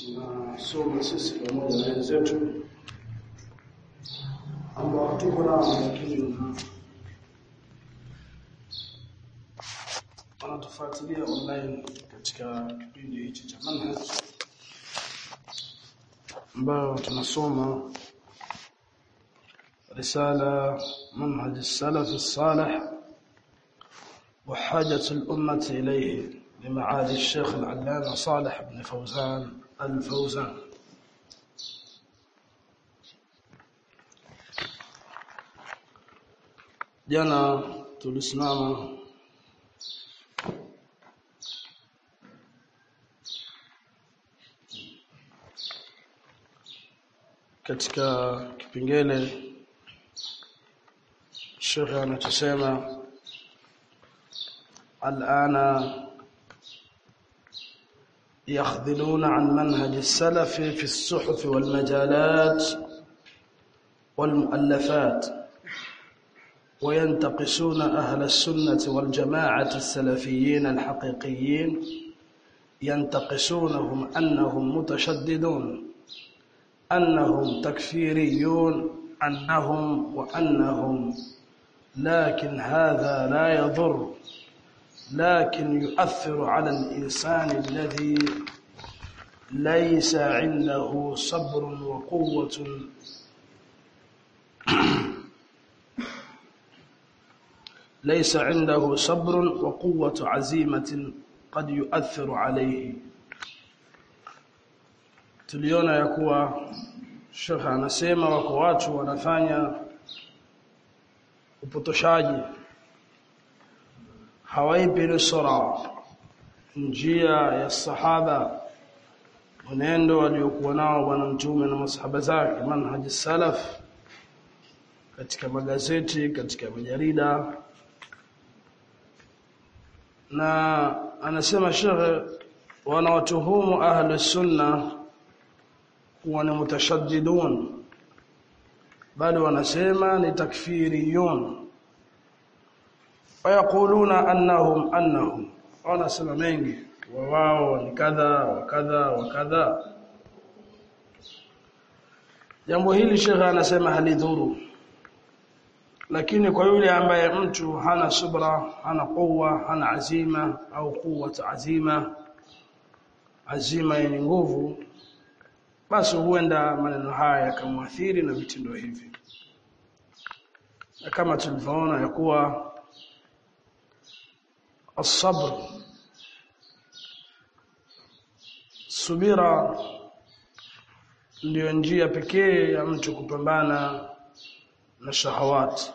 tunasoma sisi pamoja na wenzetu ambao tuko nao lakini wanatufuatilia online katika kipindi hichi cha manhaj ambayo tunasoma رسالة منهج السلف الصالح وحاجة الأمة إليه لمعالي الشيخ العلامة صالح بن فوزان الفوزان jana tulisimama katika kipengele Sheikh anachosema الآن يخذلون عن منهج السلف في الصحف والمجالات والمؤلفات وينتقصون أهل السنة والجماعة السلفيين الحقيقيين ينتقصونهم أنهم متشددون أنهم تكفيريون أنهم وأنهم لكن هذا لا يضر لكن يؤثر على الإنسان الذي ليس عنده صبر وقوة ليس عنده صبر وقوة عزيمة قد يؤثر عليه tuliona ya kuwa Sheikh anasema wako watu wanafanya upotoshaji hawaipi nusra njia ya sahaba mwenendo waliokuwa nao bwana mtume na masahaba zake manhaji salaf katika magazeti katika majarida na anasema shekhe wanawatuhumu ahlu sunna kuwa ni mutashaddidun bali wanasema ni takfiriyun wayakuluna annahum annahum wanasema mengi wa wao ni kadha wa kadha wa kadha jambo hili shekhe anasema halidhuru lakini kwa yule ambaye mtu hana subra hana quwwa hana azima au quwwat azima azima yenye nguvu basi huenda maneno haya yakamwathiri na vitendo hivi na kama tulivyoona ya kuwa الصبر subira ndiyo njia pekee ya mtu kupambana na shahawati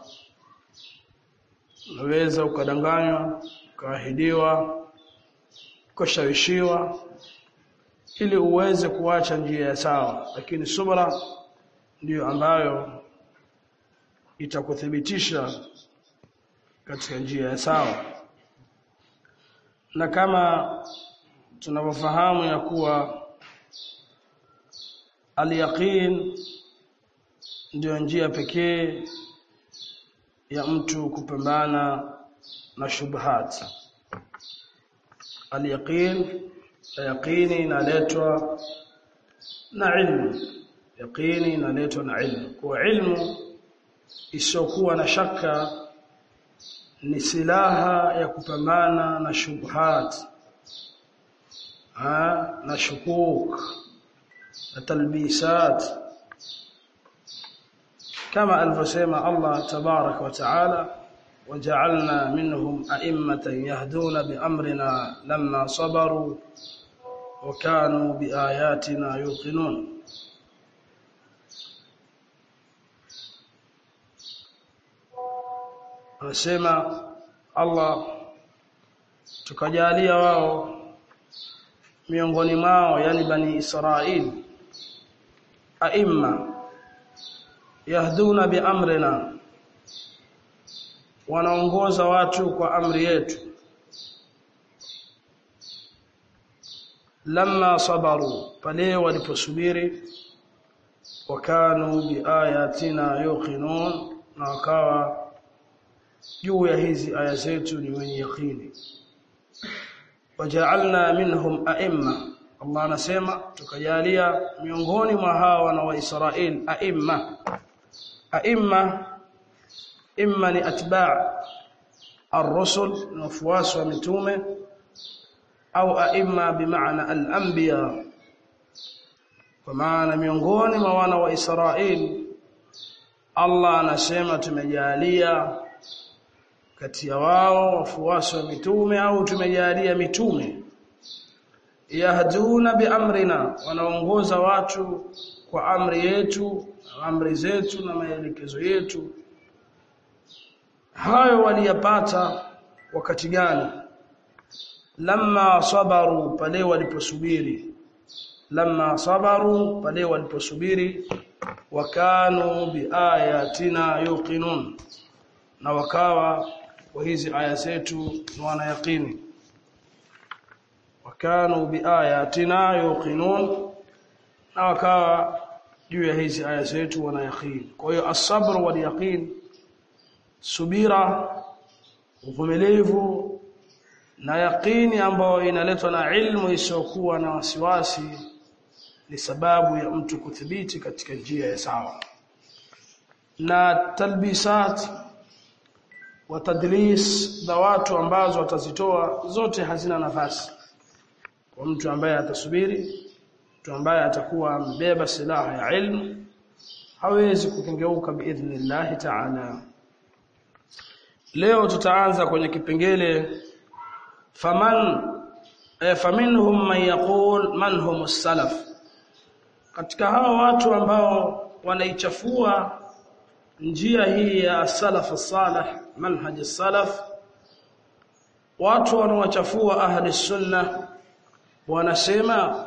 unaweza ukadanganywa ukaahidiwa ukashawishiwa ili uweze kuacha njia ya sawa lakini subra ndiyo ambayo itakuthibitisha katika njia ya sawa na kama tunavyofahamu ya kuwa al-yaqin ndio njia pekee ya mtu kupambana na shubhat al-yaqin yaqini inaletwa na ilmu yaqini inaletwa na ilmu kwa ilmu isiyokuwa na shaka ni silaha ya kupambana na shubhat ha, na shukuk na talbisat kama alivyosema Allah tabarak wa taala وجعلنا منهم أئمة يهدون بأمرنا لما صبروا وكانوا بآياتنا يوقنون anasema Allah tukajalia wao miongoni mwao yani bani Israil aimma yahduna biamrina wanaongoza watu kwa amri yetu lamma sabaru pale waliposubiri wakanu biayatina yuqinun na wakawa juu ya hizi aya zetu ni wenye yakini waja'alna minhum a'imma Allah anasema tukajalia miongoni mwa hawa wana wa Israeli aimma aimma imma ni atba' ar-rusul na wafuasi wa mitume au aimma bimaana al-anbiya kwa maana miongoni mwa wana wa Israeli Allah anasema tumejalia kati ya wao wafuasi wa mitume au tumejalia mitume yahduna biamrina wanaongoza watu kwa amri yetu amri zetu na maelekezo yetu hayo waliyapata wakati gani lamma sabaru pale waliposubiri lamma sabaru pale waliposubiri wakanu biayatina yuqinun na wakawa kwa hizi aya zetu ni wanayaqini wakanu biayatina yuqinun na wakawa juu ya hizi aya zetu wanayaqini kwa hiyo as-sabr wal yaqin subira uvumilivu na yaqini ambayo inaletwa na ilmu isiyokuwa na wasiwasi ni sababu ya mtu kuthibiti katika njia ya sawa na talbisat wa tadlis za watu ambazo watazitoa zote hazina nafasi kwa mtu ambaye atasubiri mtu ambaye atakuwa mbeba silaha ya ilmu hawezi kukengeuka biidhnillah ta'ala leo tutaanza kwenye kipengele faman eh, faminhum man yaqul man hum salaf katika hawa watu ambao wanaichafua njia hii ya salaf salih manhaj salaf watu wanaochafua ahli sunna wanasema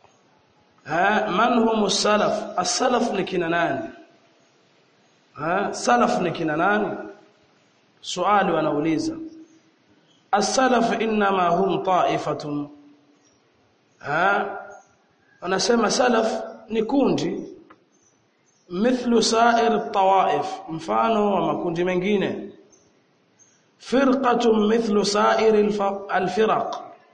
man hum salaf as-salaf ni kina nani ha salaf ni kina nani swali wanauliza as-salaf inma hum ta'ifatun ha wanasema salaf ni kundi mithlu sa'ir at-tawa'if mfano wa makundi mengine firqatun mithlu sa'ir al-firaq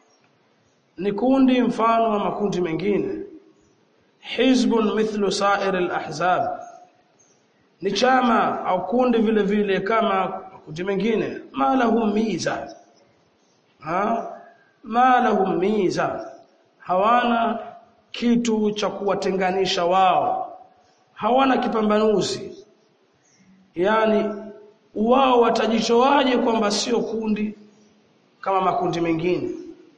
ni kundi mfano wa makundi mengine hizbun mithlu sa'ir al-ahzab ni chama au kundi vile vile kama makundi mengine ma lahum miza ha ma lahum miza hawana kitu cha kuwatenganisha wao hawana kipambanuzi yani wao watajitoaje kwamba sio kundi kama makundi mengine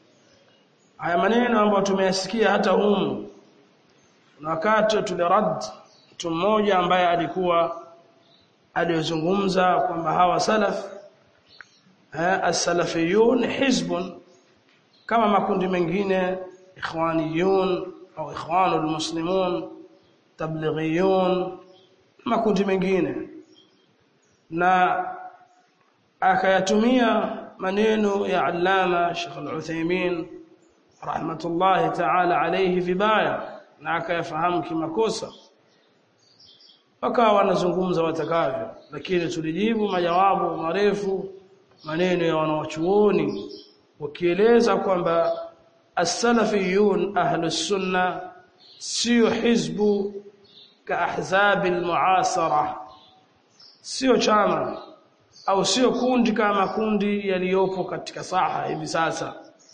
haya maneno ambayo tumeyasikia hata humu na wakati tulirad mtu mmoja ambaye alikuwa aliyozungumza kwamba hawa salaf eh, as-salafiyun hizbun kama makundi mengine ikhwaniyun au ikhwanul muslimun tablighiyun makundi mengine na akayatumia maneno ya allama Sheikh Al-Uthaymeen rahmatullahi ta'ala alayhi vibaya na akayafahamu kimakosa wakawa wanazungumza watakavyo lakini tulijibu majawabu marefu maneno ya wanawachuoni wakieleza kwamba as-salafiyun ahlus sunna sio hizbu ka ahzabi al-muasara sio chama au sio kundi kama kundi yaliyopo katika saha hivi sasa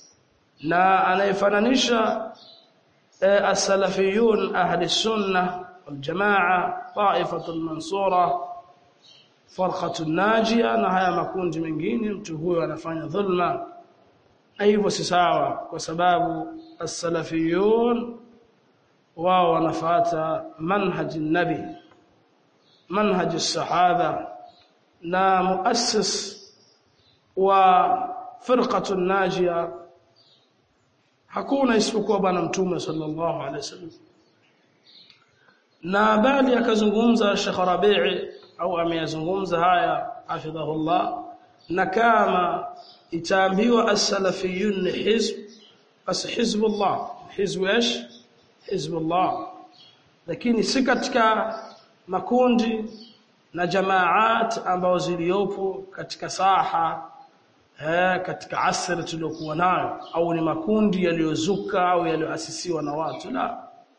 na anayefananisha eh, as-salafiyun ahli sunna wal jamaa ta'ifatul mansura farqatul najia na haya makundi mengine mtu huyo anafanya dhulma hivyo si sawa kwa sababu as-salafiyun wao wanafuata manhaji nabi manhaji sahaba na muassis wa firqatu najia hakuna isipokuwa bwana mtume sallallahu alaihi wasallam na bali akazungumza Sheikh Rabi'i au ameyazungumza haya hafidhahullah na kama itaambiwa as-salafiyun hizb bas hizbullah hizb ايش hizbullah lakini si katika makundi na jamaat ambao ziliopo katika saha eh, katika asri tuliyokuwa nayo au ni makundi yaliyozuka au yaliyoasisiwa na watu la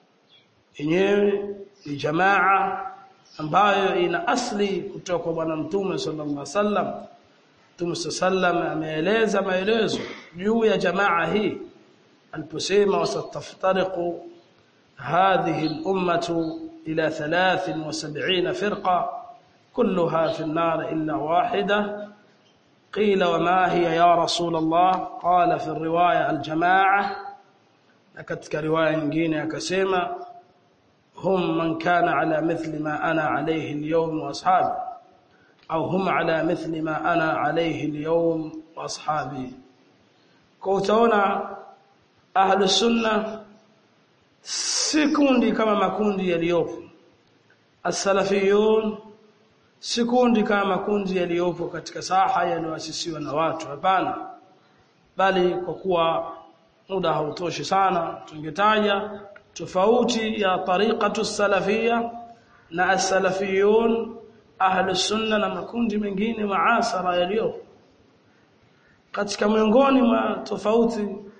yenyewe ni jamaa ambayo ina asli kutoka kwa bwana mtume sallallahu alaihi wasallam mtume sallam ameeleza maelezo juu ya jamaa hii aliposema wasataftariqu hadhihi al-ummatu ila 73 firqa kulluha fi an-nar illa wahida قيل وما هي يا رسول الله قال في الروايه الجماعه katika riwaya nyingine akasema hum man kana ala mithli ma ana alayhi al-yawm wa ashabi au hum ala mithli ma ana alayhi al-yawm wa ashabi kwa utaona ahlus sunna si kundi kama makundi yaliyopo as-salafiyun si kundi kama makundi yaliyopo katika saha yaliyoasisiwa na watu hapana bali kwa kuwa muda hautoshi sana tungetaja tofauti ya tariqatu salafia na as-salafiyun ahlu sunna na makundi mengine maasara yaliyo katika miongoni mwa tofauti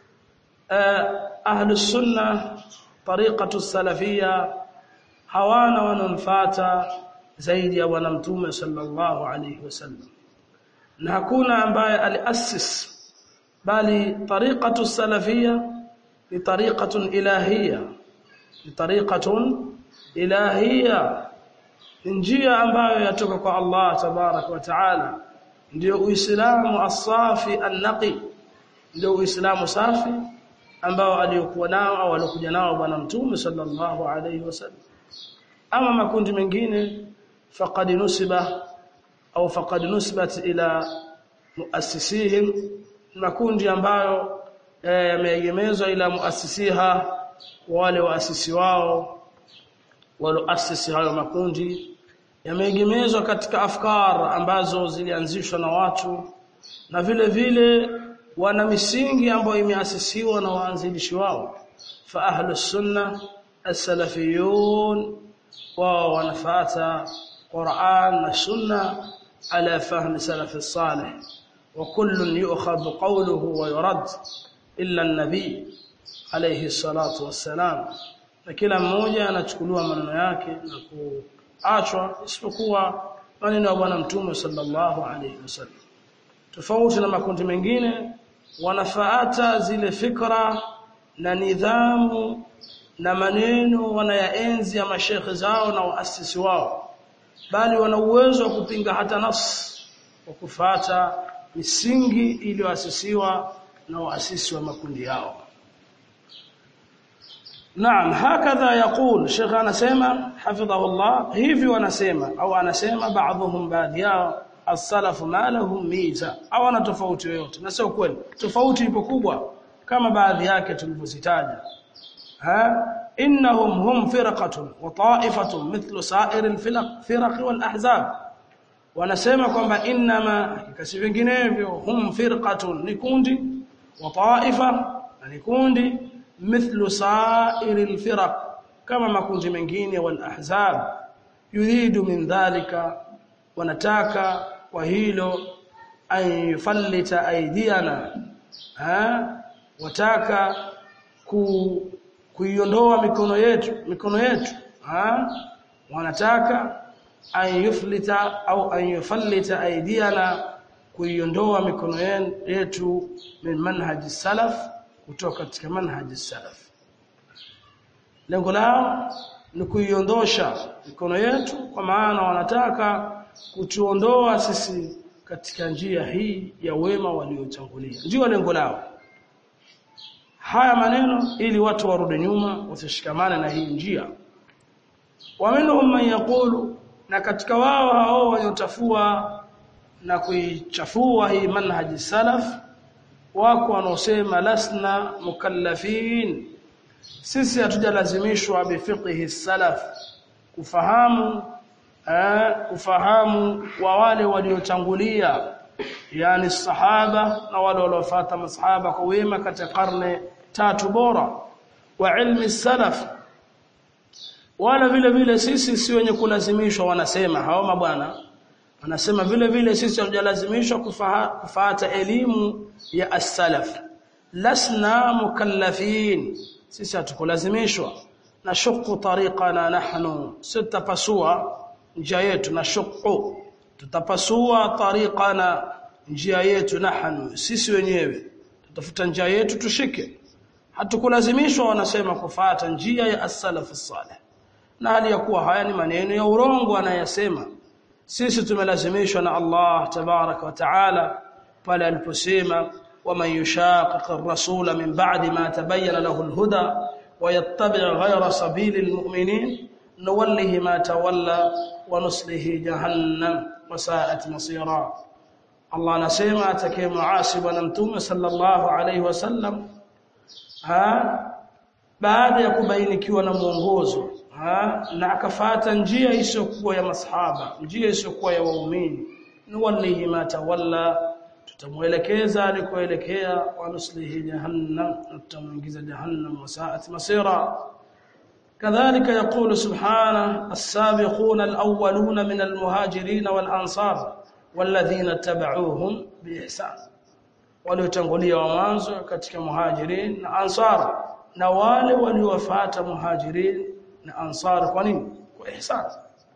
uh, ahlu sunna tariqatu salafia hawana wanamfuata zaidi ya bwana mtume sallallahu alayhi wasallam na hakuna ambaye aliassis bali tariqatu salafia ni tariqatun ilahia ni tariqatun ilahia njia ambayo yatoka kwa Allah tabarak wa taala ndio uislamu asafi annaqi ndio uislamu safi ambao aliyokuwa nao au alikuja nao bwana mtume sallallahu alayhi wasallam ama makundi mengine faqad nusiba au faqad nusibat ila muassisihim makundi ambayo yameegemezwa ila muassisiha wale waasisi wao walioasisi hayo makundi yameegemezwa katika afkar ambazo zilianzishwa na watu na vile vile wana misingi ambayo imeasisiwa na waanzilishi wao fa ahlus sunna as-salafiyun wao wanafuata Qur'an na sunna ala fahmi salaf as-salih wa kullun yu'khadhu qawluhu wa yurad illa an-nabi alayhi salatu wassalam na kila mmoja anachukuliwa maneno yake na kuachwa isipokuwa maneno ya bwana mtume sallallahu alayhi wasallam tofauti na makundi mengine wanafaata zile fikra na nidhamu na maneno wanayaenzi ya mashekhe zao na waasisi wao bali wana uwezo wa kupinga hata nafsi wa kufata misingi iliyoasisiwa na waasisi wa makundi yao Naam hakadha yaqul Sheikh anasema hafidhahullah hivi wanasema au anasema baadhum baadhi yao as-salaf ma lahum miza au ana tofauti yoyote na sio kweli tofauti ipo kubwa kama baadhi yake tulivyozitaja ha innahum hum firqatun wa ta'ifatun mithlu sa'ir al-firaq firaq wal ahzab wanasema kwamba inma kasi vinginevyo hum firqatun ni kundi wa ta'ifa ni kundi mithlu sa'ir al-firaq kama makundi mengine wal ahzab yuridu min dhalika wanataka kwa hilo an yufallita aidiana ha wataka ku kuiondoa mikono yetu mikono yetu ha wanataka an yuflita au an yufallita aidiana kuiondoa mikono yetu min manhaji salaf kutoka katika manhaji salaf lengo lao ni kuiondosha mikono yetu kwa maana wanataka kutuondoa sisi katika njia hii ya wema waliotangulia ndio lengo lao haya maneno ili watu warudi nyuma wasishikamane na hii njia waminhum man yaqulu na katika wao hao waliotafua na kuichafua hii manhaji salaf wako wanaosema lasna mukallafin sisi hatujalazimishwa bifiqhi salaf kufahamu eh, kufahamu wa wale waliotangulia yani sahaba na wale waliofuata masahaba kwa wema katika karne tatu bora wa ilmi salaf wala vile vile sisi si wenye kulazimishwa wanasema hao mabwana anasema vile vile sisi hatujalazimishwa kufuata elimu ya as-salaf lasna mukallafin sisi hatukulazimishwa na shuqqu tariqana nahnu sitapasua njia yetu na shuqqu tutapasua tariqana njia yetu nahnu sisi wenyewe tutafuta njia yetu tushike hatukulazimishwa wanasema kufuata njia ya as-salaf as-salih na hali ya kuwa haya ni maneno ya urongo anayasema sisi tumelazimishwa na Allah tabaraka wa taala pale aliposema waman yushaqiq ar-rasula min ba'di ma tabayyana lahu al-huda wa yattabi' ghayra sabili al-mu'minin nuwallihi ma tawalla wa nuslihi jahannam wa sa'at masira Allah anasema atakayemuasi bwana mtume sallallahu alayhi wasallam ha baada ya kubainikiwa na mwongozo ha na akafata njia isiyokuwa ya masahaba njia isiyokuwa ya waumini nuwallihi ma tawalla tutamuelekeza alikoelekea wa nuslihi jahannam tutamuingiza jahannam wa sa'at masira كذلك يقول سبحانه السابقون الأولون من المهاجرين والأنصار والذين اتبعوهم بإحسان waliotangulia wa mwanzo katika muhajirin na ansar na wale waliowafuata muhajirin na ansar kwa nini kwa ihsan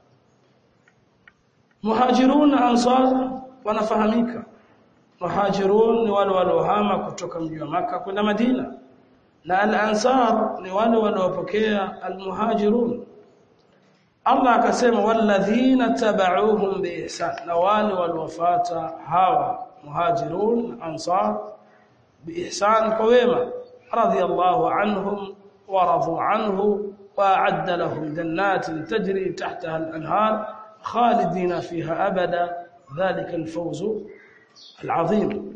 muhajirun na ansar wanafahamika muhajirun ni wale waliohama kutoka mji wa maka kwenda Madina na al-ansar ni wale waliopokea al-muhajirun Allah akasema walladhina tabauhum biihsan na wale waliofuata hawa muhajirun ansar biihsan kwa wema radiyallahu anhum wa radu anhu wa a'adda lahum jannatin tajri tahtaha al-anhar khalidina fiha abada dhalika al-fawz al-azim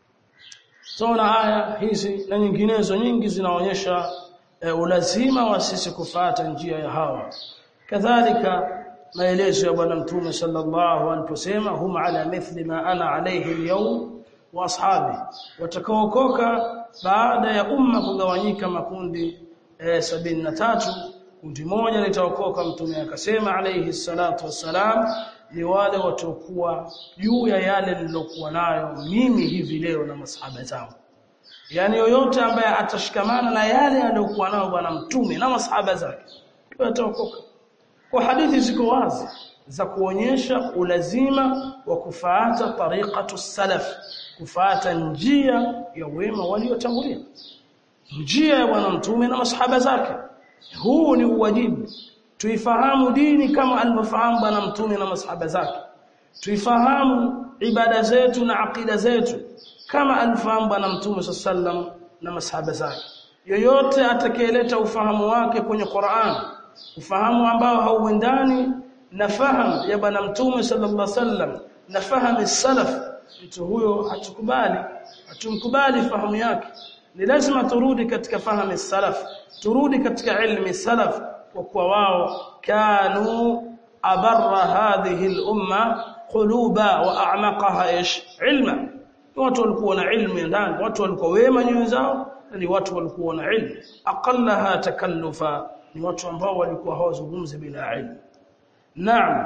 Tuna aya hizi na nyinginezo nyingi zinaonyesha e, ulazima wa sisi kufata njia ya hawa kadhalika maelezo ya bwana mtume sallallahu aliposema hum ala mithli ma ana alayhi al-yawm wa ashabi watakaokoka baada ya umma kugawanyika makundi e, sabini na tatu kundi moja litaokoka mtume akasema alayhi salatu wassalam ni wale watakuwa juu ya yale nilokuwa nayo mimi hivi leo na masahaba zangu yani yoyote ambaye atashikamana na yale aliyokuwa nayo bwana mtume na masahaba zake ataokoka kwa hadithi ziko wazi za kuonyesha ulazima wa kufuata tariqatu salaf kufuata njia ya wema waliotangulia njia ya bwana mtume na masahaba zake huu ni uwajibu tuifahamu dini kama alivyofahamu bwana mtume na masahaba zake tuifahamu ibada zetu na akida zetu kama alifahamu bwana mtume sallam na masahaba zake yoyote atakayeleta ufahamu wake kwenye Qur'an ufahamu ambao hauendani na fahamu ya bwana mtume sallallahu alaihi wasallam na fahamu salaf mtu huyo hatukubali hatumkubali fahamu yake ni lazima turudi katika fahamu salaf turudi katika ilmi salaf kwa kuwa wao kanu abarra hadhihi al-umma quluba wa a'maqaha ish ilma watu walikuwa na ilmu ndani watu walikuwa wema nyoyo zao ni watu walikuwa na ilmu aqallaha takallufa ni watu ambao walikuwa hawazungumzi bila ilmu naam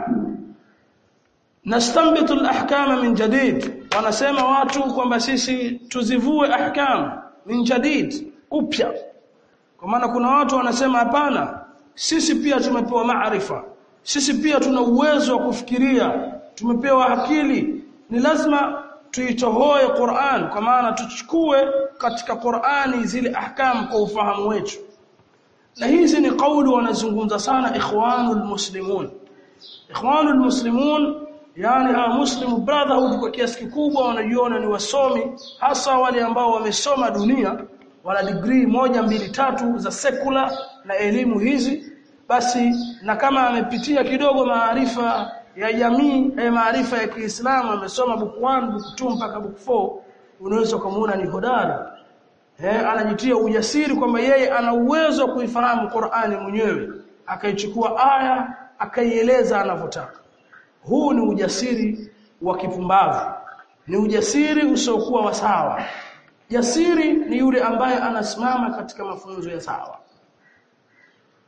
nastanbitu al-ahkama min jadid wanasema watu kwamba sisi tuzivue ahkam min jadid upya kwa maana kuna watu wanasema hapana sisi pia tumepewa maarifa sisi pia tuna uwezo wa kufikiria tumepewa akili ni lazima tuitohoe Qur'an kwa maana tuchukue katika Qur'ani zile ahkam kwa ufahamu wetu na hizi ni kauli wanazungumza sana ikhwanul muslimun ikhwanul muslimun yani ha muslim brotherhood kwa kiasi kikubwa wanajiona ni wasomi hasa wale ambao wamesoma dunia wana degree moja mbili tatu za sekula na elimu hizi basi na kama amepitia kidogo maarifa ya jamii ya maarifa ya Kiislamu amesoma book 1 book 2 mpaka book 4 unaweza kumuona ni hodari eh anajitia ujasiri kwamba yeye ana uwezo wa kuifahamu Qur'ani mwenyewe akaichukua aya akaieleza anavyotaka huu ni ujasiri wa kipumbavu ni ujasiri usiokuwa wa sawa jasiri ni yule ambaye anasimama katika mafunzo ya sawa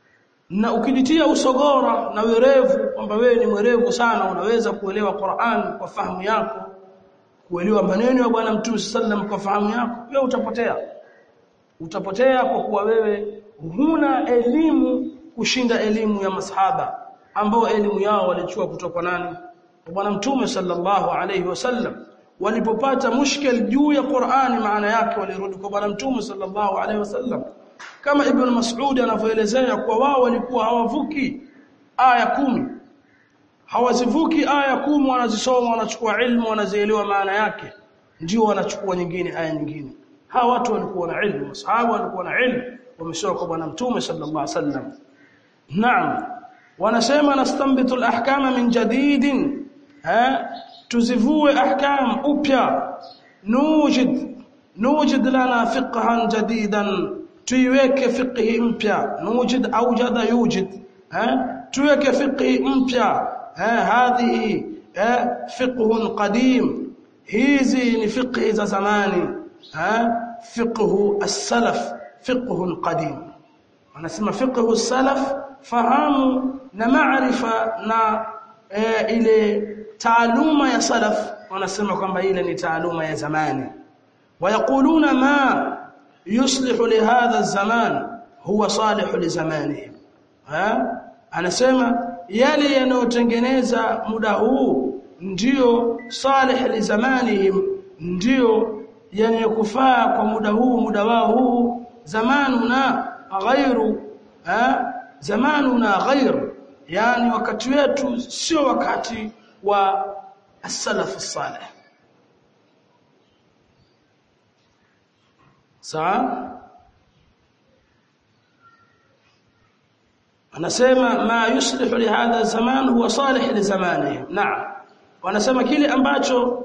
na ukijitia usogora na werevu kwamba wewe ni mwerevu sana unaweza kuelewa Qur'an kwa fahamu yako kuelewa maneno ya bwana mtume sallam kwa fahamu yako wewe utapotea utapotea kwa kuwa wewe huna elimu kushinda elimu ya masahaba ambao elimu yao walichukua kutoka nani bwana mtume sallallahu alayhi wasallam walipopata mushkil juu ya Qur'ani maana yake walirudi kwa bwana mtume sallallahu alayhi wasallam kama ibn Mas'ud anavyoelezea kwa wao walikuwa hawavuki aya kumi hawazivuki aya kumi wanazisoma wanachukua ilmu wanazielewa maana yake ndio wanachukua nyingine aya nyingine hawa watu walikuwa na ilmu masahaba walikuwa na ilmu wamesoma kwa bwana mtume sallallahu alaihi wasallam naam wanasema nastanbitu alahkama min jadidin eh tuzivue ahkam upya nujid nujid lana fiqhan jadidan tuiweke fiqhi mpya nujid aujada yujid eh tuweke fiqhi mpya eh hadhihi eh fiqhun qadim hizi ni fiqhi za zamani eh fiqhu as-salaf fiqhun qadim wanasema fiqhu as-salaf fahamu na maarifa na e, ile taaluma ya salaf wanasema kwamba ile ni taaluma ya zamani wayakuluna ma yuslihu lihadha zaman huwa salihu lizamanihim ha anasema yale yanayotengeneza muda huu ndio salih lizamanihim ndio yanayokufaa kwa muda huu muda wao huu zamanuna ghairu ha zamanuna ghairu yani wakati wetu sio wakati wa as-salaf as-salih sawa anasema ma yuslihu li hadha zaman huwa salih li zamanihi naam wanasema kile ambacho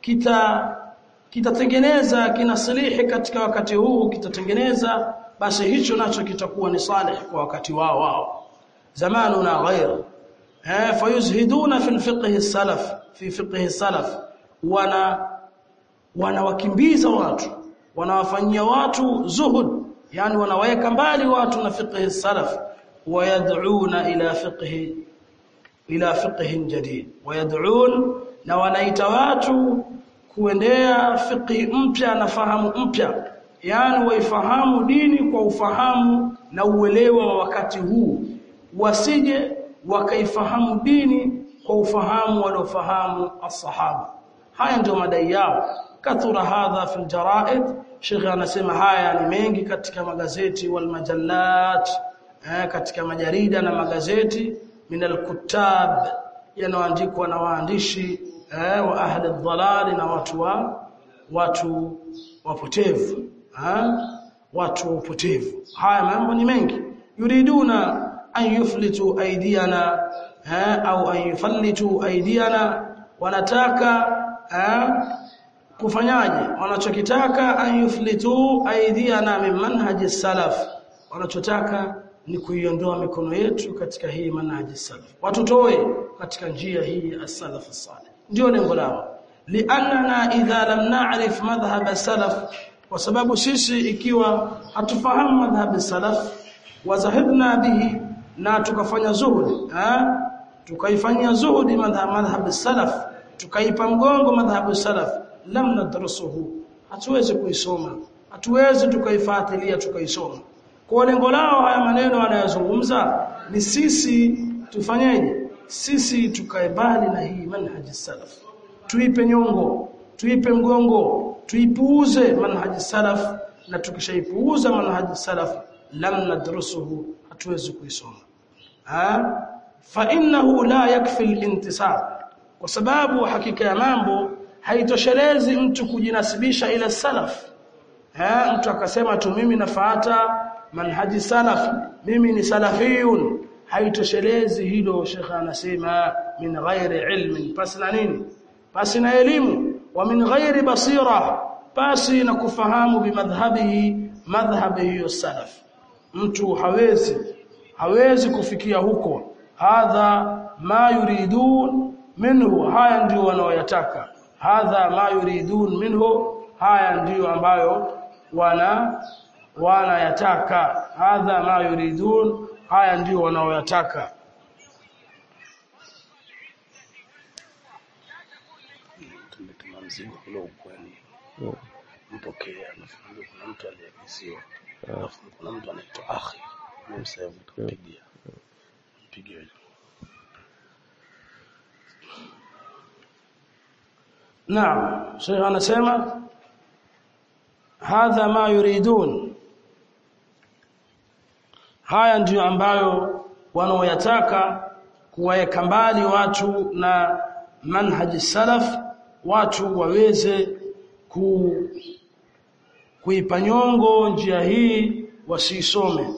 kita kitatengeneza kinasilihi katika wakati huu kitatengeneza basi hicho nacho kitakuwa ni salih kwa wakati wao wao zamanuna ghair eh fayuzhiduna fi fiqh as-salaf fi fiqh as-salaf wana wanawakimbiza watu wanawafanyia watu zuhud yani wanaweka mbali watu na fiqh as-salaf wayad'una ila fiqh ila fiqh jadid wayad'un na wanaita watu kuendea fiqh mpya na fahamu mpya yani waifahamu dini kwa ufahamu na uelewa wa wakati huu wasije wakaifahamu dini kwa ufahamu waliofahamu as-sahaba haya ndio madai yao kathura hadha fil jaraid Sheikh anasema haya ni mengi katika magazeti wal majallat eh, katika majarida na magazeti min al-kuttab yanayoandikwa na waandishi eh, wa ahli dhalali na watu wa watu wapotevu eh, watu wapotevu haya mambo ni mengi yuriduna an yuflitu aidiyana eh, au an yufallitu aidiyana wanataka eh, kufanyaje wanachokitaka an yuflitu aidiyana min manhaji salaf wanachotaka ni kuiondoa mikono yetu katika hii manhaji salaf watutoe katika njia hii as-salaf as-salih ndio lengo lao li'annana idha lam na'rif madhhab salaf kwa sababu sisi ikiwa hatufahamu madhhab salaf wazahidna bihi na tukafanya zuhudi eh tukaifanyia zuhudi madhhab madhhab salaf tukaipa mgongo madhhab salaf lam nadrusuhu hatuwezi kuisoma hatuwezi tukaifuatilia tukaisoma kwa lengo lao haya maneno wanayozungumza ni sisi tufanyeje sisi tukae mbali na hii manhaji salaf tuipe nyongo tuipe mgongo tuipuuze manhaji salaf na tukishaipuuza manhaji salaf lam nadrusuhu hatuwezi kuisoma ha fa innahu la yakfi al-intisab kwa sababu hakika ya mambo haitoshelezi mtu kujinasibisha ila salaf eh mtu akasema tu mimi nafuata manhaji salaf mimi ni salafiyun haitoshelezi hilo shekha anasema min ghairi ilmin basi na nini basi na elimu wa min ghairi basira basi na kufahamu bimadhhabihi madhhabihi salaf mtu hawezi hawezi kufikia huko hadha ma yuridun minhu haya ndio wanaoyataka hadha ma yuridun minhu haya ndiyo ambayo wana wanayataka hadha ma yuridun haya ndio wanaoyataka tumetuma mzigo kule ukweni mpokee nafikiri kuna mtu aliyeagiziwa alafu kuna mtu anaitwa akhi mimi sasa hivi tukampigia mpigie Naam, Sheikh anasema hadha ma yuridun. Haya ndiyo ambayo wanaoyataka kuwaweka mbali watu na manhaji salaf, watu waweze ku kuipa nyongo njia hii wasiisome.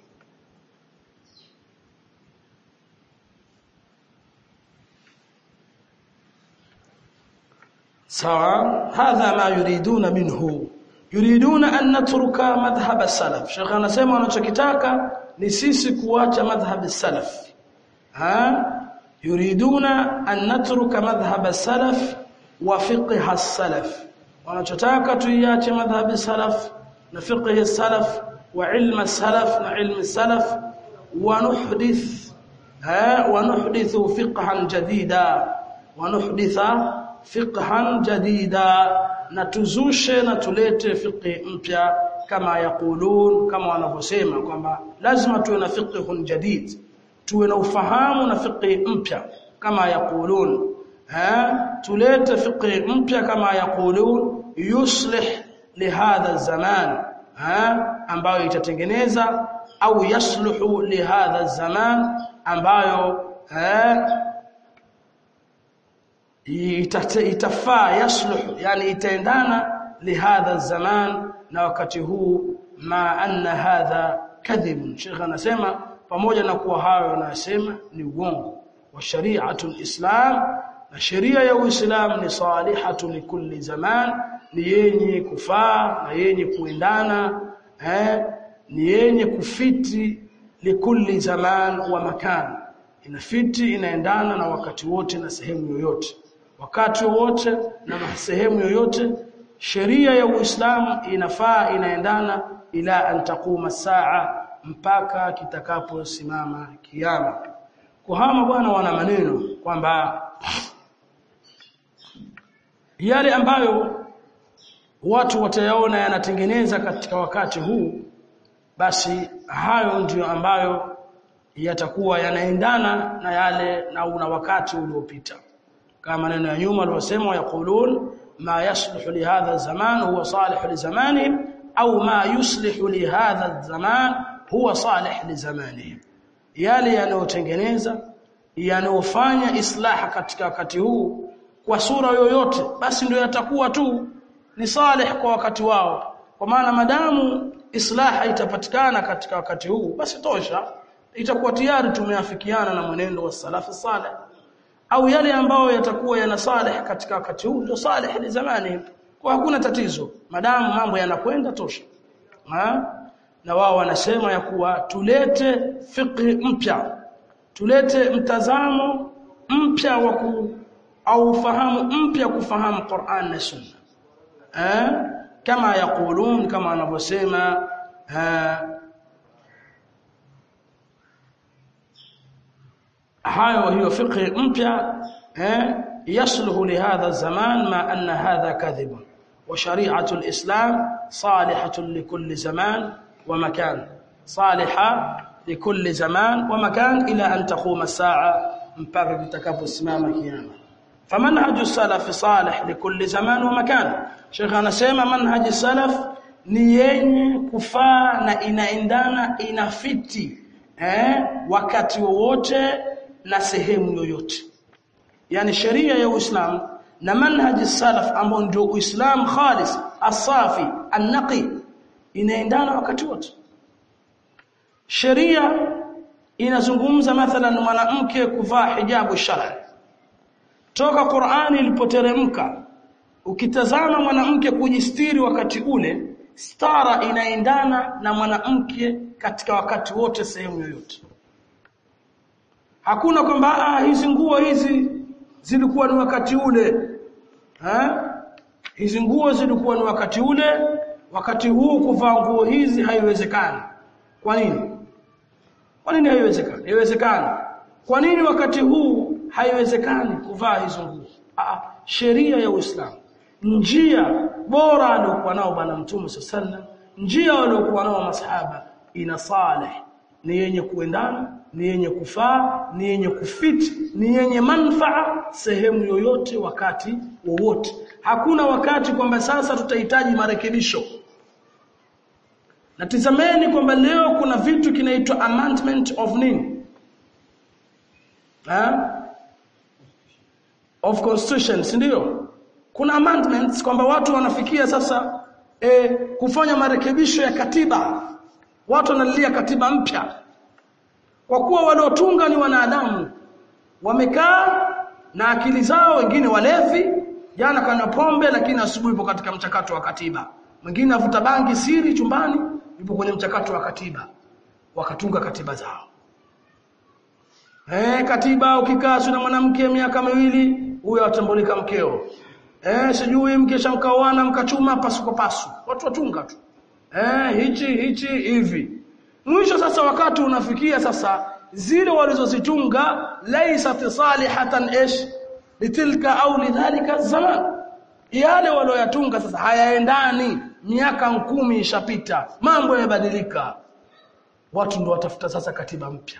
sawa hadha ma yuriduna minhu yuriduna an natruka madhhab salaf Sheikh anasema wanachokitaka ni sisi kuacha madhhab salaf ha yuriduna an natruka madhhab salaf wa fiqh salaf wanachotaka tuiache madhhab salaf na fiqh salaf wa ilm salaf na ilm salaf wa nuhdith ha wa nuhdithu fiqhan jadida wa nuhditha fiqhan jadida na tuzushe na tulete fiqh mpya kama yaqulun kama wanavyosema kwamba lazima tuwe na fiqhun jadid tuwe na ufahamu na fiqh mpya kama yaqulun ha tulete fiqh mpya kama yaqulun yuslih lihadha zaman ha ambayo itatengeneza au yasluhu lihadha zaman ambayo ha itafaa yasluh yani itaendana lihadha zaman na wakati huu ma anna hadha kadhib Sheikh anasema pamoja na kuwa hayo anasema ni uongo wa shari'atu alislam na sheria ya uislamu ni salihatu likulli zaman ni yenye kufaa na yenye kuendana eh ni yenye kufiti likulli zaman wa makan inafiti inaendana na wakati wote na sehemu yoyote wakati wote na sehemu yoyote sheria ya Uislamu inafaa inaendana ila an taquma saa mpaka kitakaposimama kiyama kuhama bwana wana maneno kwamba yale ambayo watu watayaona yanatengeneza katika wakati huu basi hayo ndiyo ambayo yatakuwa yanaendana na yale na una wakati uliopita kama maneno ya nyuma aliyosema yaqulun ma yasluhu li hadha zaman huwa salih li zamanihim au ma yuslihu li hadha zaman huwa salih li zamanihim yale yanayotengeneza yanayofanya islaha katika wakati huu kwa sura yoyote basi ndio yatakuwa tu ni salih kwa wakati wao kwa maana madamu islaha itapatikana katika wakati huu basi tosha itakuwa tayari tumeafikiana na mwenendo wa salafu salih au yale ambayo yatakuwa yana salih katika wakati huu ndio salih ni zamani kwa hakuna tatizo madamu mambo yanakwenda tosha ha? na wao wanasema ya kuwa tulete fiqh mpya tulete mtazamo mpya wa ku au ufahamu mpya kufahamu Qur'an na Sunna eh kama yakulun kama wanavyosema hayo hiyo fiqh mpya eh yasluhu lihadha zaman ma anna hadha kadhib wa shari'atu alislam salihatun likulli zaman wa makan saliha likulli zaman wa makan ila an taquma as-sa'a mpaka kitakaposimama kiyama famanhaju salaf salih likulli zaman wa makan Sheikh anasema manhaji salaf ni yenye kufaa na inaendana inafiti eh wakati wowote na sehemu yoyote yani sheria ya Uislamu na manhaji salaf ambao ndio Uislamu khalis asafi annaqi inaendana wakati wote sheria inazungumza mathalan mwanamke kuvaa hijabu shar'i toka Qur'ani ilipoteremka ukitazama mwanamke kujistiri wakati ule stara inaendana na mwanamke katika wakati wote sehemu yoyote hakuna kwamba ah hizi nguo hizi zilikuwa ni wakati ule ha? hizi nguo zilikuwa ni wakati ule wakati huu kuvaa nguo hizi haiwezekani kwa nini kwa nini haiwezekani haiwezekani kwa nini wakati huu haiwezekani kuvaa hizo nguo ah sheria ya Uislamu njia bora aliyokuwa nao bwana mtume sallam njia waliokuwa nao masahaba ina saleh ni yenye kuendana ni yenye kufaa ni yenye kufiti ni yenye manfaa sehemu yoyote wakati wowote hakuna wakati kwamba sasa tutahitaji marekebisho na tizameni kwamba leo kuna vitu kinaitwa amendment of nini ha? of constitution si ndio kuna amendments kwamba watu wanafikia sasa e, kufanya marekebisho ya katiba watu wanalilia katiba mpya kwa kuwa waliotunga ni wanadamu wamekaa na akili zao wengine walevi jana kanywa pombe lakini asubuhi ipo katika mchakato wa katiba mwingine avuta bangi siri chumbani yupo kwenye mchakato wa katiba wakatunga katiba zao eh katiba ukikaa na mwanamke miaka miwili huyo atambulika mkeo eh sijui mke shamkaoana mkachuma pasuko pasu watu watunga tu eh hichi hichi hivi mwisho sasa wakati unafikia sasa zile walizozitunga laysat salihatan ish litilka au lidhalika zaman yale walioyatunga sasa hayaendani miaka kumi ishapita mambo yamebadilika watu ndio watafuta sasa katiba mpya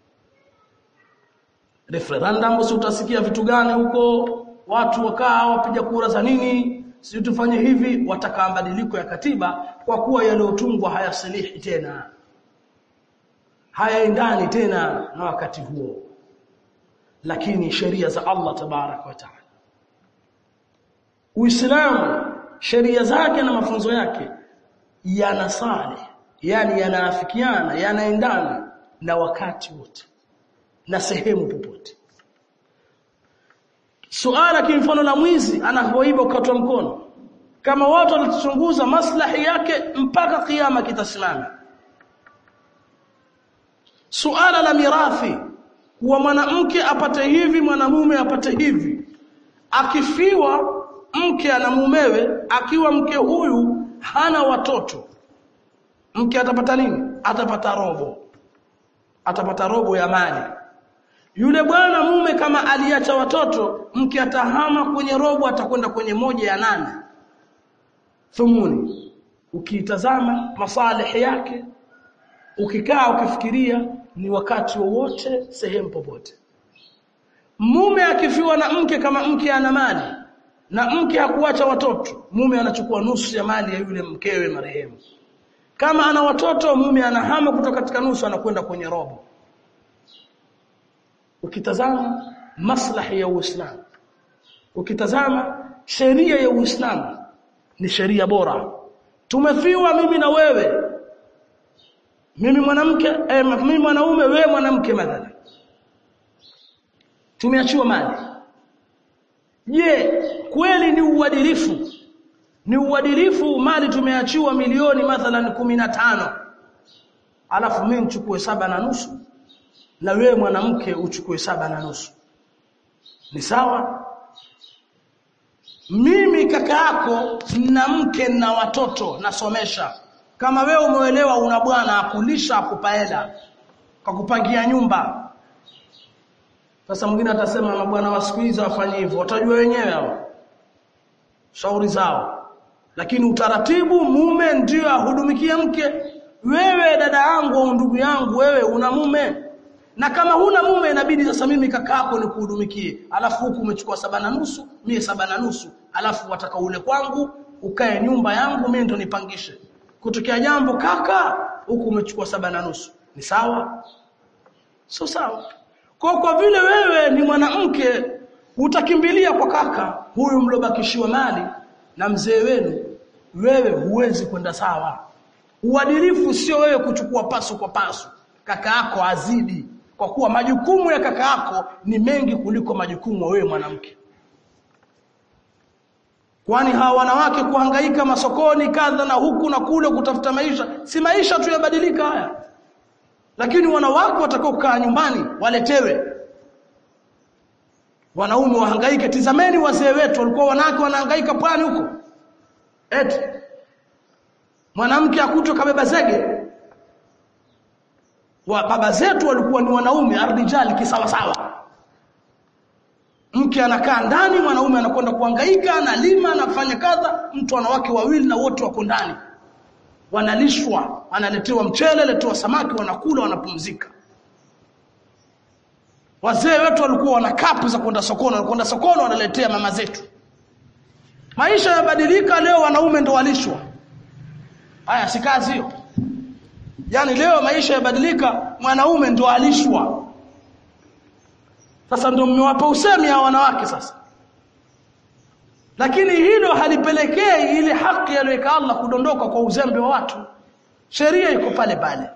referendum si utasikia vitu gani huko watu wakaa wapiga kura za nini si tufanye hivi wataka mabadiliko ya katiba kwa kuwa yaliyotungwa hayasilihi tena hayaendani tena na wakati huo lakini sheria za Allah tabarak wa taala Uislamu sheria zake na mafunzo yake yanasali yani yanaafikiana yanaendana na wakati wote na sehemu popote suala kimfano la mwizi anapoiba ukatwa mkono kama watu watachunguza maslahi yake mpaka kiyama kitasimama suala la mirathi kuwa mwanamke apate hivi mwanamume apate hivi akifiwa mke ana mumewe akiwa mke huyu hana watoto mke atapata nini atapata robo atapata robo ya mali yule bwana mume kama aliacha watoto mke atahama kwenye robo atakwenda kwenye moja ya nane thumuni ukiitazama masalihi yake ukikaa ukifikiria ni wakati wowote sehemu popote mume akifiwa na mke kama mke ana mali na mke hakuacha watoto mume anachukua nusu ya mali ya yule mkewe marehemu kama ana watoto mume anahama kutoka katika nusu anakwenda kwenye robo ukitazama maslahi ya Uislamu ukitazama sheria ya Uislamu ni sheria bora tumefiwa mimi na wewe mimi mwanamke eh, mimi mwanaume wewe mwanamke mathalan tumeachiwa mali je kweli ni uadilifu ni uadilifu mali tumeachiwa milioni mathalan kumi na tano alafu mimi nichukue saba na nusu na wewe mwanamke uchukue saba na nusu ni sawa mimi kaka yako na mke na watoto nasomesha kama wewe umeelewa una bwana akulisha akupa hela kwa kupangia nyumba sasa mwingine atasema mabwana wa siku hizi wafanye hivyo watajua wenyewe hao shauri zao lakini utaratibu mume ndio ahudumikie mke wewe dada yangu au ndugu yangu wewe una mume na kama huna mume inabidi sasa mimi kakako nikuhudumikie alafu huku umechukua saba na nusu mie saba na nusu alafu wataka ule kwangu ukae nyumba yangu mimi ndo nipangishe kutokea jambo kaka huku umechukua saba na nusu ni sawa sio sawa kwa kwa vile wewe ni mwanamke utakimbilia kwa kaka huyu mlobakishiwa mali na mzee wenu wewe huwezi kwenda sawa uadilifu sio wewe kuchukua pasu kwa pasu kaka yako azidi kwa kuwa majukumu ya kaka yako ni mengi kuliko majukumu wewe mwanamke kwani hawa wanawake kuhangaika masokoni kadha na huku na kule kutafuta maisha si maisha tu yabadilika haya lakini wanawake watakao kukaa nyumbani waletewe wanaume wahangaike tizameni wazee wetu walikuwa wanawake wanahangaika pwani huko eti mwanamke akutwe kabeba zege wa baba zetu walikuwa ni wanaume arrijali kisawasawa mke anakaa ndani mwanaume anakwenda kuhangaika analima anafanya kadha mtu ana wake wawili na wote wako ndani wanalishwa analetewa mchele letewa samaki wanakula wanapumzika wazee wetu walikuwa wana kapu za kwenda sokoni wanakwenda sokoni wanaletea mama zetu maisha yabadilika leo wanaume ndo walishwa haya si kazi hiyo yaani leo maisha yabadilika mwanaume ndo alishwa sasa ndio mmewapa usemi ya wanawake sasa lakini hilo halipelekei ile haki aliyoweka Allah kudondoka kwa uzembe wa watu sheria iko pale pale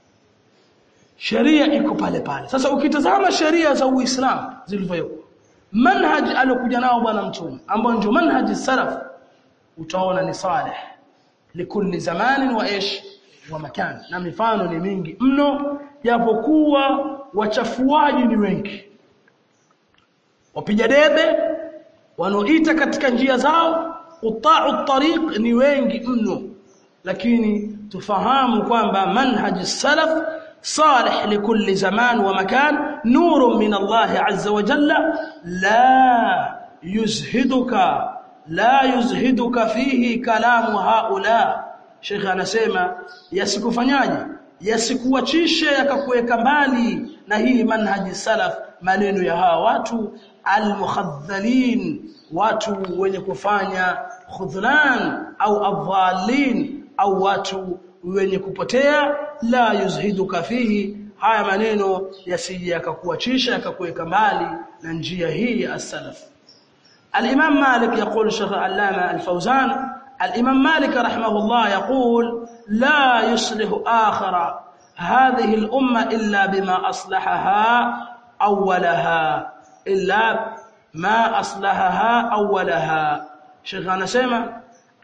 sheria iko pale pale sasa ukitazama sheria za Uislamu zilivyowekwa manhaj aliyokuja nao bwana mtume ambao ndio manhaj salaf utaona ni saleh likulli zamanin wa ish wa makan na mifano ni mingi mno japokuwa wachafuaji ni wengi wapiga debe wanaoita katika njia zao quta'u tariq ni wengi mno lakini tufahamu kwamba manhaj salaf صالح لكل زمان ومكان نور من الله عز وجل لا يزهدك لا يزهدك فيه كلام هؤلاء Sheikh anasema yasikufanyaje yasikuachishe yakakuweka mbali na hii manhaji salaf maneno ya hawa watu almukhadhalin watu wenye kufanya khudhlan au adhalin au watu wenye kupotea la yuzhiduka fihi haya maneno yasije yakakuachisha yakakuweka mbali na njia hii ya as-salaf al-imam malik yaqul shaykh allama al-fawzan الإمام مالك رحمه الله يقول لا يصلح آخر هذه الأمة إلا بما أصلحها أولها إلا ما أصلحها أولها شيخ anasema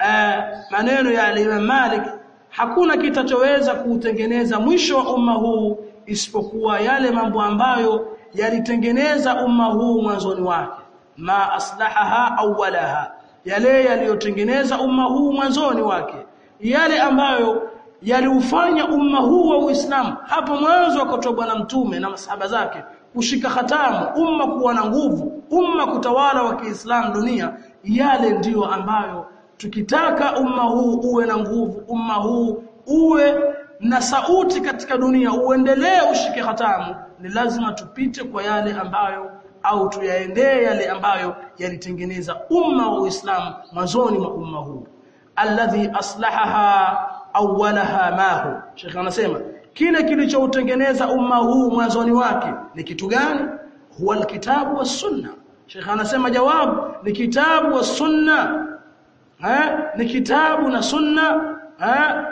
maneno ya Imam Malik hakuna kitachoweza kuutengeneza mwisho wa umma huu isipokuwa yale mambo ambayo yalitengeneza umma huu mwanzoni wake ma aslahaha awwalaha yale yaliyotengeneza umma huu mwanzoni wake yale ambayo yaliufanya umma huu wa Uislamu hapo mwanzo wakatoa bwana mtume na masahaba zake kushika hatamu umma kuwa na nguvu umma kutawala wa Kiislamu dunia yale ndiyo ambayo tukitaka umma huu uwe na nguvu umma huu uwe na sauti katika dunia uendelee ushike hatamu ni lazima tupite kwa yale ambayo au tuyaendee yale ambayo yalitengeneza umma wa Uislamu mwanzoni mwa umma huu alladhi aslahaha awwalaha mahu Sheikh anasema kile kilichoutengeneza umma huu mwanzoni wake ni kitu gani huwa alkitabu was sunna Sheikh anasema jawabu ni kitabu was sunna eh ni kitabu na sunna eh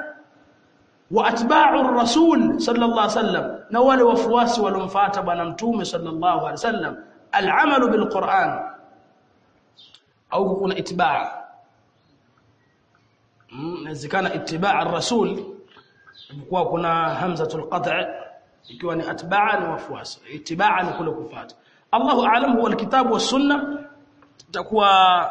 wa atba'u rasul sallallahu alaihi wasallam na wale wafuasi walomfuata bwana mtume sallallahu alaihi wasallam العمل بالقرآن أو يكون اتباع إذا كان اتباع الرسول يكون كنا همزة القطع يكون اتباعا وفواس اتباعا كل كفات الله أعلم هو الكتاب والسنة تكوى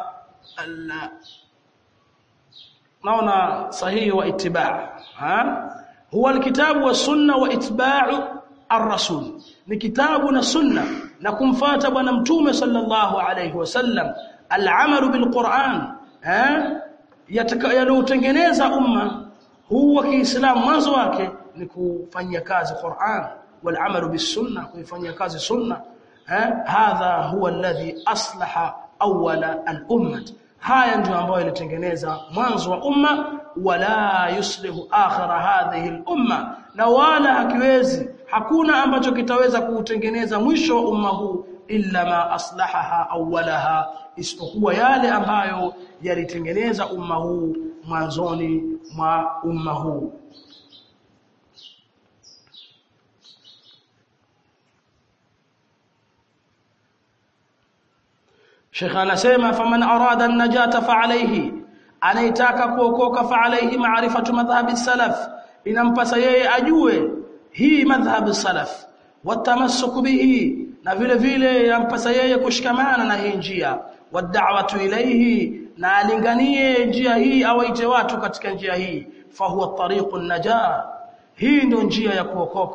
نونا صحيح واتباع ها هو الكتاب والسنة واتباع الرسول ni kitabu na sunna na kumfata bwana mtume sallallahu alayhi wasallam al-amalu bil-Qur'an eh yalotengeneza umma huu wa Kiislamu mwanzo wake ni kufanyia kazi Qur'an wal-amalu bis-sunna kuifanyia kazi sunna eh hadha huwa alladhi aslaha awwala al-ummah haya ndio ambayo ilitengeneza mwanzo wa umma wala yuslihu akhira hadhihi al-umma na wala hakiwezi hakuna ambacho kitaweza kuutengeneza mwisho wa umma huu illa ma aslahaha awwalaha isipokuwa yale ambayo yalitengeneza umma huu mwanzoni mwa umma huu Sheikh anasema faman arada an-najata fa alayhi anaitaka kuokoka fa alayhi ma'rifatu madhhabi salaf inampasa yeye ajue hii madhhabu salaf watamassuku bihi na vile vile yampasa yeye kushikamana na hii njia wad'awatu ilayhi na alinganie njia hii awaite watu katika njia hii fahuwa tariqun najah hii ndio njia ya kuokoka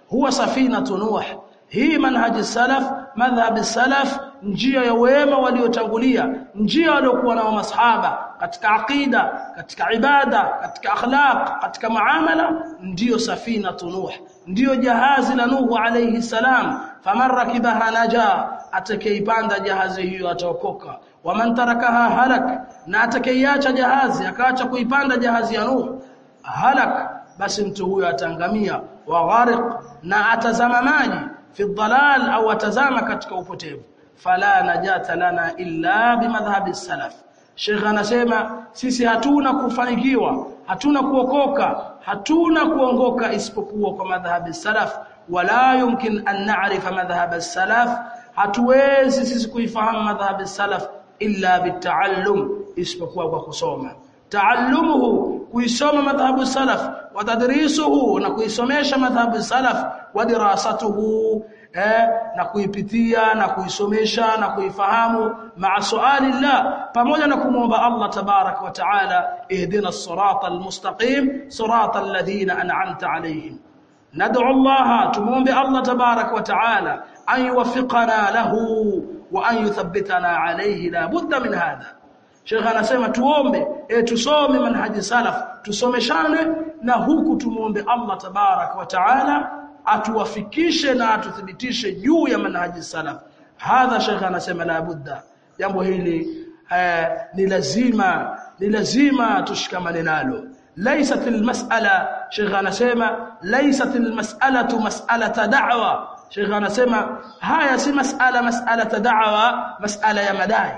huwa safinatu nuh hii manhaji salaf madhhab salaf njia ya wema waliotangulia njia waliokuwa nao masahaba katika aqida katika ibada katika akhlaq katika muamala ndiyo safinatu nuh ndiyo jahazi la nuhu alayhi salam faman rakibaha naja atakayeipanda jahazi hiyo ataokoka waman tarakaha halak na atakayeacha jahazi akaacha kuipanda jahazi ya nuhu halak basi mtu huyo atangamia wa ghariq na atazama maji fi dhalal au atazama katika upotevu fala najata lana illa bimadhhabi salaf Sheikh anasema sisi hatuna kufanikiwa hatuna kuokoka hatuna kuongoka isipokuwa kwa madhhabi salaf wala yumkin an na'rifa madhhab salaf hatuwezi sisi kuifahamu madhhabi salaf illa bitaallum isipokuwa kwa kusoma taallumuhu kuisoma madhhabu salaf wa tadrisuhu na kuisomesha madhhabu salaf wa dirasatuhu eh, na kuipitia na kuisomesha na kuifahamu maa suali llah pamoja na kumwomba Allah tabarak wa taala ihdina as-sirata al-mustaqim sirata alladhina an'amta alayhim nad'u Allah tumuombe Allah tabarak wa taala an yuwaffiqana lahu wa an yuthabbitana alayhi la budda min hadha Sheikh anasema tuombe e, tusome manhaji salaf tusomeshane na huku tumuombe Allah tabarak wa taala atuwafikishe na atuthibitishe juu ya manhaji salaf hadha Sheikh anasema la budda jambo hili eh, ni lazima ni lazima tushikamane nalo laysat almas'ala Sheikh anasema laysat almas'alatu mas'alata da'wa Sheikh anasema haya si mas'ala mas'alata da'wa mas'ala ya madai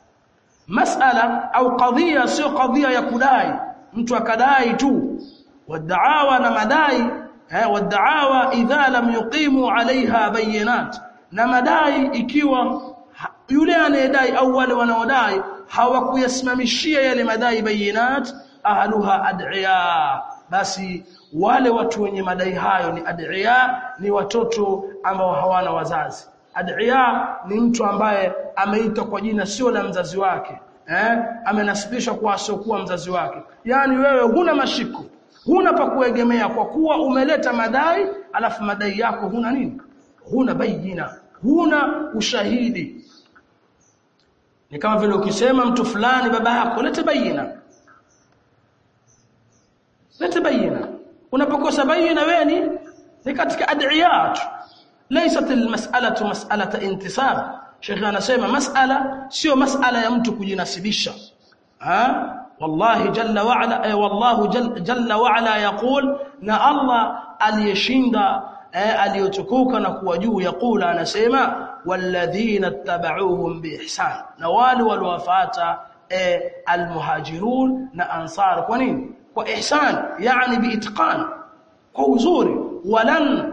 mas'ala au qadhiya sio qadhiya ya kudai mtu akadai tu wadaawa na madai eh wadaawa idha lam yuqimu alaiha bayinat na madai ikiwa yule anayedai au wale wanaodai hawakuyasimamishia yale madai bayinat ahluha ad'iya basi wale watu wenye madai hayo ni ad'iya ni watoto ambao hawana wazazi ad'iya ni mtu ambaye ameitwa kwa jina sio la mzazi wake eh amenasibishwa kwa asiokuwa mzazi wake yani wewe huna mashiko huna pa kuegemea kwa kuwa umeleta madai alafu madai yako huna nini huna bayina huna ushahidi ni kama vile ukisema mtu fulani baba yako lete bayina lete bayina unapokosa bayina wewe ni ni katika ad'iyat laysat almas'alatu mas'alata intisab Sheikh anasema mas'ala sio mas'ala ya mtu kujinasibisha ha wallahi jalla wa ala ay wallahu jalla wa ala yaqul na Allah aliyeshinda aliyotukuka na kuwa juu yakula anasema walladhina tabauhum biihsan na wale waliowafuata almuhajirun na ansar kwa nini kwa ihsan yani biitqan kwa uzuri walan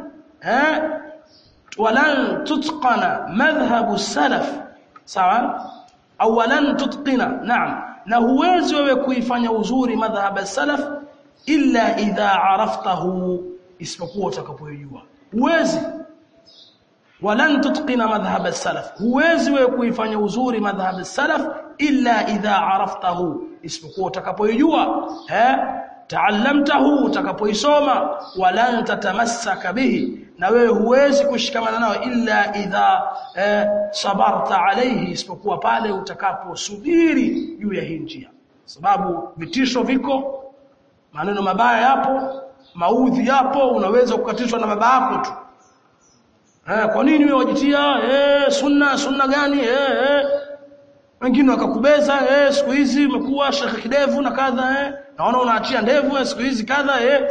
walan tutqana madhhabu salaf sawa au walan tutqina naam na huwezi wewe kuifanya uzuri madhhab salaf illa idha araftahu isipokuwa utakapojua huwezi walan tutqina madhhab salaf huwezi wewe kuifanya uzuri madhhab salaf illa idha araftahu isipokuwa utakapojua eh taallamtahu utakapoisoma walan tatamassaka bihi na wewe huwezi kushikamana nao illa idha eh, sabarta alayhi isipokuwa pale utakaposubiri juu ya hii njia sababu vitisho viko maneno mabaya yapo maudhi yapo unaweza kukatishwa na baba yako tu eh, kwa nini wewe wajitia eh, sunna sunna gani eh, eh. wengine wakakubeza eh, siku hizi umekuwa shekhe kidevu na kadha eh. naona unaachia ndevu eh, siku hizi kadha eh.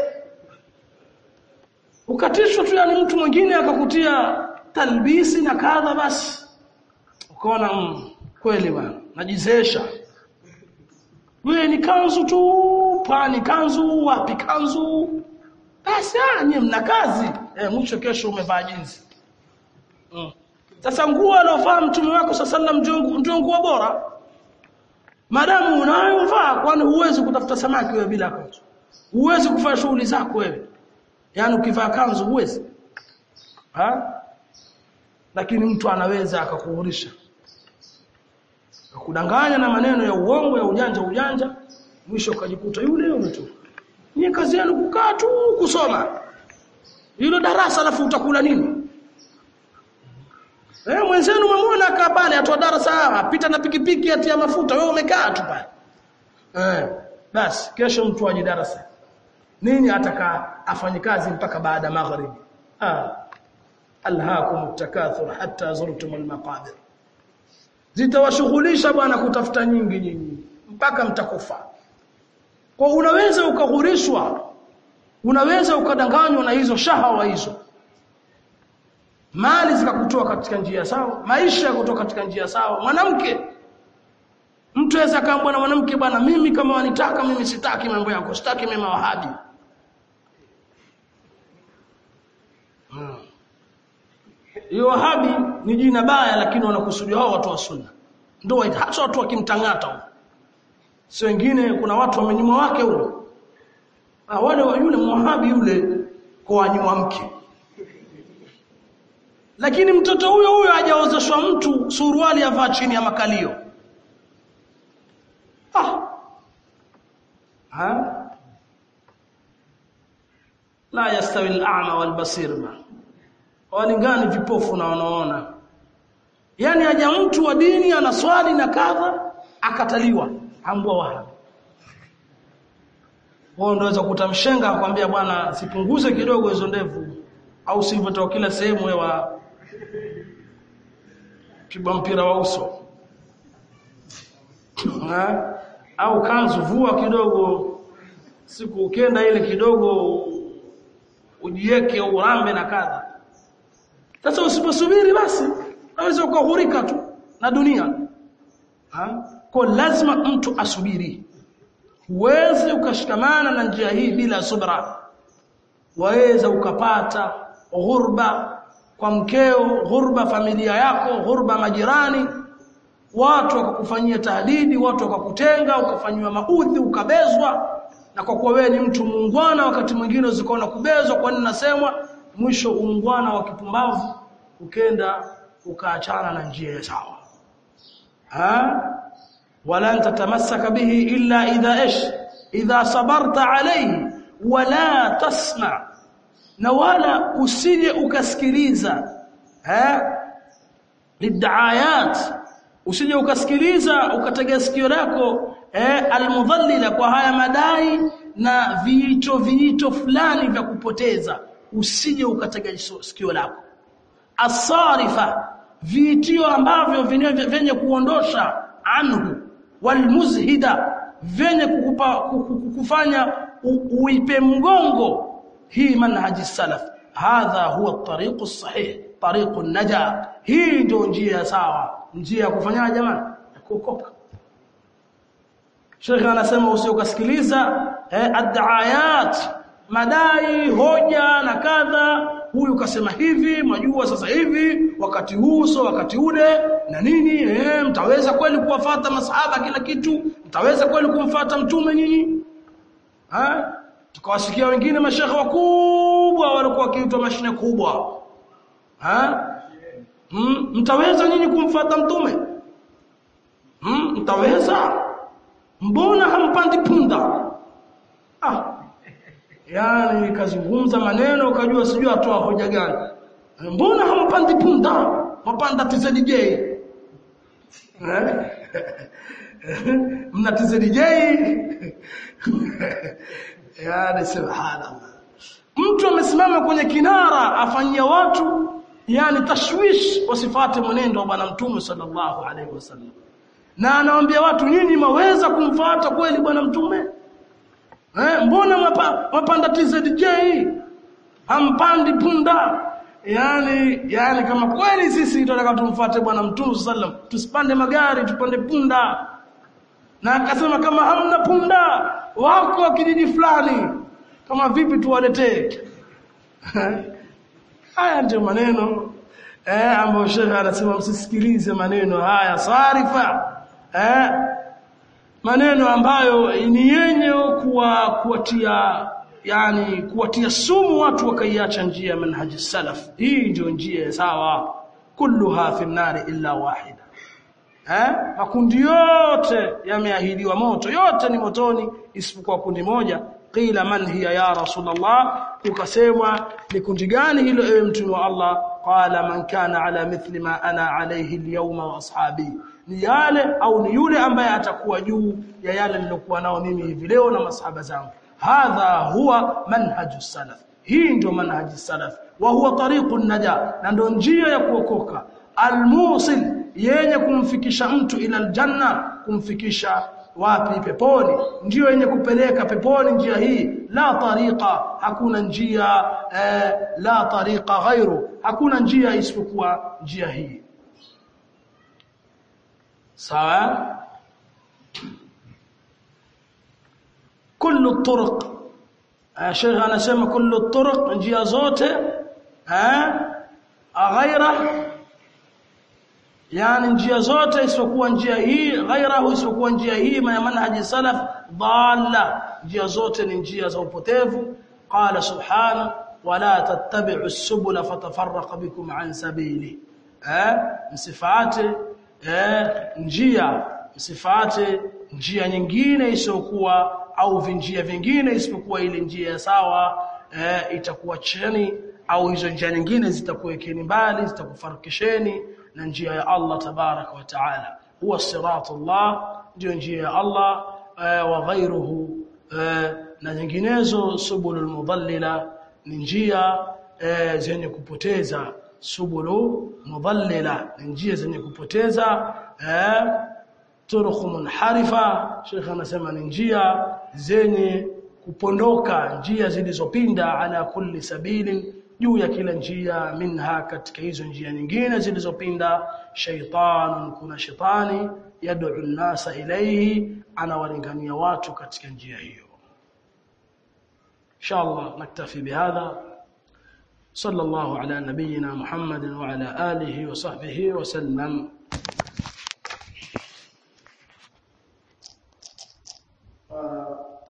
ukatishwa tu yani mtu mwingine akakutia talbisi na kadha basi ukaona mm, kweli bwana najizesha wewe ni kanzu tu pani kanzu wapi kanzu basi ah nyie mna kazi eh, mwisho kesho umevaa jinsi mm. sasa nguo alofaa mtume wako sallam ndio nguo bora madamu unayo vaa kwani huwezi kutafuta samaki wewe bila kanzu huwezi kufanya shughuli zako wewe yani ukivaa kanzu huwezi ha lakini mtu anaweza akakuhurisha akudanganya na maneno ya uongo ya ujanja ujanja mwisho ukajikuta yule yule tu ni kazi yenu kukaa tu kusoma hilo darasa alafu utakula nini eh mwenzenu umemwona akaa pale atoa darasa apita na pikipiki atia mafuta wewe umekaa tu pale eh basi kesho mtu aje darasa nini atakaa afanye kazi mpaka baada magharibi ah alhaakum takathur hatta zurtum almaqabir zitawashughulisha bwana kutafuta nyingi nyinyi mpaka mtakufa kwa unaweza ukaghurishwa unaweza ukadanganywa na hizo shahawa hizo mali zikakutoa katika njia sawa maisha kutoka katika njia sawa mwanamke mtu aweza kaambwa na mwanamke bwana mimi kama wanitaka mimi sitaki mambo yako sitaki mema wahabi hiyo hmm. wahabi ni jina baya lakini wanakusudia hao watu wa sunna ndio hata watu wakimtangata huko si wengine kuna watu wamenyuma wake huko ah wale yule muhabi yule kwa wanyuma mke lakini mtoto huyo huyo hajaozeshwa mtu suruali avaa chini ya makalio ah ha la yastawi al-a'ma wal-basir ma walingani vipofu na wanaona yani haja mtu wa dini anaswali na kadha akataliwa ambwa wahabi wao ndio kukuta mshenga akwambia bwana sipunguze kidogo hizo ndevu au sivyo kila sehemu wa pigwa mpira wa uso ha? au kanzu vua kidogo siku ukenda ile kidogo ujiweke urambe na kadha sasa usiposubiri basi unaweza ukahurika tu na dunia ha? kwa lazima mtu asubiri huwezi ukashikamana na njia hii bila subra waweza ukapata ghurba kwa mkeo ghurba familia yako ghurba majirani watu wakakufanyia tahdidi watu wakakutenga ukafanywa maudhi ukabezwa na kwa kuwa wewe ni mtu muungwana wakati mwingine uzikaona kubezwa kwa nini nasemwa mwisho uungwana wa kipumbavu ukenda ukaachana na njia ya sawa ha wala tatamassaka bihi illa idha ish idha sabarta alayhi wala tasma na wala usije ukasikiliza eh lidaayat usije ukasikiliza ukatega sikio lako eh almudhallila kwa haya madai na viito viito fulani vya kupoteza usije ukatega sikio lako asarifa viitio ambavyo vyenye kuondosha anhu walmuzhida vyenye kukupa, kukufanya uipe mgongo hii manhaji salaf hadha huwa at-tariq as-sahih tariq an-naja hii ndio njia sawa njia ya kufanya jamani kuokoka Sheikh anasema usiokasikiliza eh, ad-daayat madai hoja na kadha huyu kasema hivi majua sasa hivi wakati huu so wakati ule na nini eh, mtaweza kweli kuwafata masahaba kila kitu mtaweza kweli kumfata mtume nyinyi ha tukawasikia wengine mashekhe wakubwa walikuwa wakiitwa mashine kubwa ha hmm, mtaweza nyinyi kumfata mtume hmm, mtaweza mbona hampandi punda ah yani nikazungumza maneno ukajua sijui atoa hoja gani mbona hampandi punda mapanda TZJ eh mna TZJ yani subhanallah mtu amesimama kwenye kinara afanyia watu yani tashwish wasifate mwenendo wa bwana mtume sallallahu alaihi wasallam na anawaambia watu nyinyi maweza kumfuata kweli bwana mtume eh mbona mapa, mapanda TZJ hampandi punda yani yani kama kweli sisi tunataka tumfuate bwana mtume sallam tusipande magari tupande punda na akasema kama hamna punda wako kijiji fulani kama vipi tuwaletee haya ndio maneno eh ambayo shekha anasema msisikilize maneno haya sarifa eh maneno ambayo ni yenye kuwa kuwatia yani kuwatia sumu watu wakaiacha njia ya manhaji salaf hii ndio njia sawa kulluha fi nari illa wahida eh makundi yote yameahidiwa moto yote ni motoni isipokuwa kundi moja qila man hiya ya rasulullah ukasemwa ni kundi gani hilo ewe mtume wa Allah qala man kana ala mithli ma ana alayhi alyawma wa ashabi ni yale au ni yule ambaye atakuwa juu ya yale nilokuwa nao mimi hivi leo na masahaba zangu hadha huwa manhaju salaf hii ndio manhaji salaf wa huwa tariqun naja na ndio njia ya kuokoka almusil yenye kumfikisha mtu ila aljanna kumfikisha wapi peponi ndio yenye kupeleka peponi njia hii la tariqa hakuna njia eh, la tariqa ghairu hakuna njia isipokuwa njia hii sawa kullu turuq Sheikh anasema kullu turuq njia zote eh ghaira yani njia zote isipokuwa njia hii ghairahu isipokuwa njia hii ya manhaji salaf dhalla njia zote ni njia za upotevu qala subhana wala tattabi'u as-subula fatafarraqa bikum an sabili eh msifate eh njia msifate njia nyingine isiyokuwa au vinjia vingine isipokuwa ile njia ya sawa eh, itakuwa chini au hizo njia nyingine zitakuwekeni mbali zitakufarikisheni na njia ya Allah tabaraka wa taala huwa siratullah ndio njia ya Allah eh, wa ghairuhu eh, na nyinginezo subulul mudallila ni njia eh, zenye kupoteza subulu mudallila ni njia zenye kupoteza eh, turuq munharifa Sheikh anasema ni njia zenye kupondoka njia zilizopinda ala kulli sabilin juu ya kila njia minha katika hizo njia nyingine zilizopinda shaytan kuna shetani yad'u an-nasa ilayhi anawalingania watu katika njia hiyo inshallah naktafi bihadha صلى الله على نبينا محمد وعلى آله وصحبه وسلم